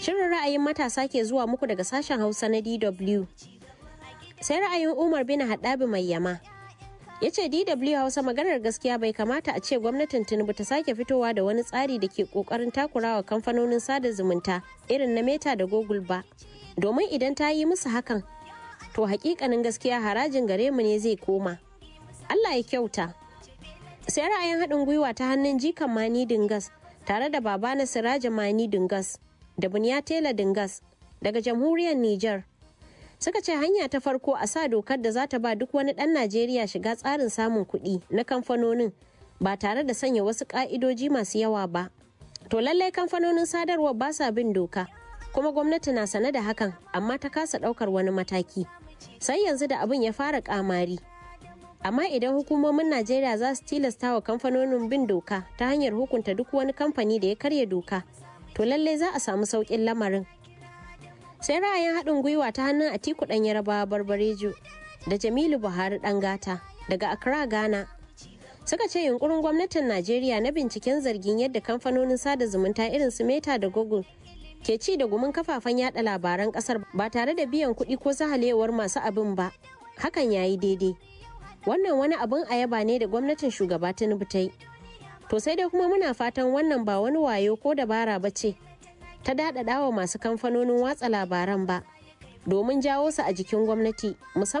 Shirin ra'ayin matasa ke zuwa muku daga sashen Hausa na DW. Sai ra'ayin Umar bin Haɗabi mai yama. Ya ce DW Hausa maganar gaskiya bai kamata a ce gwamnatin Tinubu ta sake fitowa da wani tsari da ke ƙoƙarin takurawa kamfanonin sada zumunta irin na Meta da Google ba. Domin idan ta yi musu hakan, to hakikanin gaskiya harajin gare mu ne zai koma. Allah ya kyauta. Sai ra'ayin haɗin gwiwa ta hannun jikan Mani Dingas tare da baba na Siraja Mani Dingas da Bunya Tela Dingas daga jamhuriyar Nijar. Suka ce hanya ta farko a sa dokar da za ta ba duk wani ɗan Najeriya shiga tsarin samun kuɗi na kamfanonin ba tare da sanya wasu ƙa'idoji masu yawa ba. To lallai kamfanonin sadarwar ba sa bin doka, kuma gwamnati na sane da hakan amma ta kasa ɗaukar wani mataki. Sai yanzu da abin ya fara ƙamari. Amma idan hukumomin Najeriya za su tilasta wa kamfanonin bin doka ta hanyar hukunta duk wani kamfani da ya karya doka, to lallai za a samu sauƙin lamarin. sai ra'ayin haɗin gwiwa ta hannun atiku ɗan yarabawa barbarejo da jamilu buhari ɗan gata daga accra ghana suka ce yunkurin gwamnatin najeriya na binciken zargin yadda kamfanonin sada zumunta irin su meta da google ke ci da gumin kafafen yada labaran kasar ba tare da biyan kuɗi ko sahalewar masu abin ba hakan ya yi daidai wannan wani abin a yaba ne da gwamnatin shugaba tinubu ta yi to sai dai kuma muna fatan wannan ba wani wayo ko dabara ba ce ta daɗaɗa wa masu kamfanonin watsa labaran ba domin jawo su a jikin gwamnati musamman